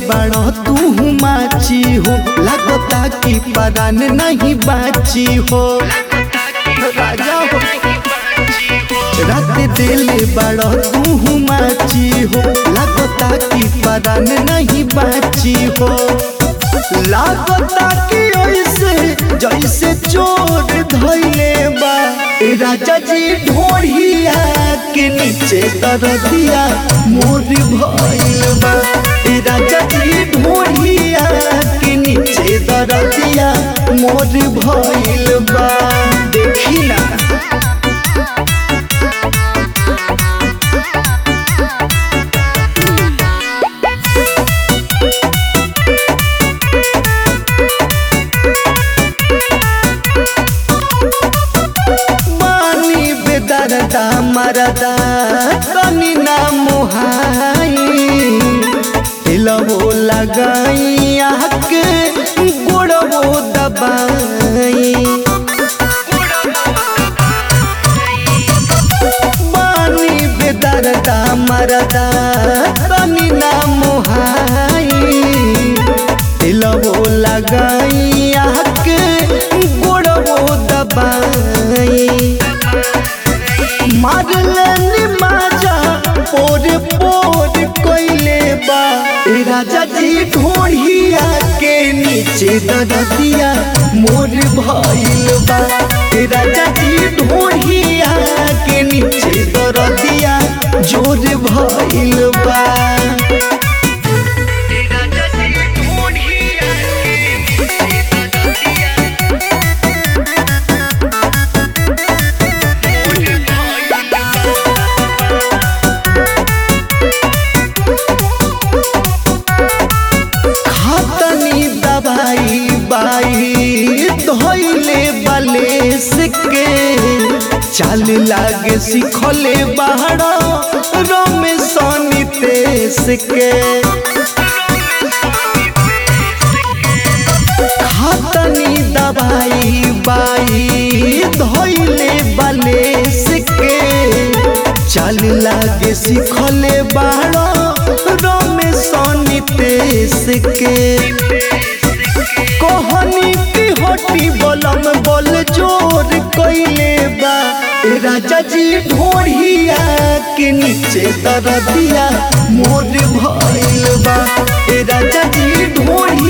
बाड़ो तू माची हो लगता कि परान नहीं बाची हो राजा हो रात दिले बड़ो तू माची हो लगता कि परान नहीं बाची हो लागता कि ऐसे जैसे चोर धैले बा ए राजा जी ढोढ़िया के नीचे दरदिया मोर भइल बा ए राजा जी ढोढ़िया के नीचे दरदिया मोर भइल बा देखी ना पानी बेदरदा मरदा तनी ना मोहाई दिलवो लगाई आके गोड़वो दबाई पानी बेदरदा मरदा तनी ना मोहाई दिलवो लगाई आके गोड़वो दबाई मारलनी माजा पोर पोर कोइले बा ए राजा जी ढोढ़िया के नीचे दरदिया मोर भइल बा ए राजा जी ढोढ़िया के नीचे दरदिया जोर भइल बा खातनी दवाई बाई धोइले बलेस के चाल लागे सिखले बाहरा रमेश नितेश के खातनी दवाई बाई धोइले बलेस के चाल लागे सिखले बाहरा रमेश नितेश के कहनी की हटी बलम बल जोर कइले बा ए राजा जी ढोढ़िया के नीचे दरदिया मोर भइल बा ए राजा जी ढोढ़िया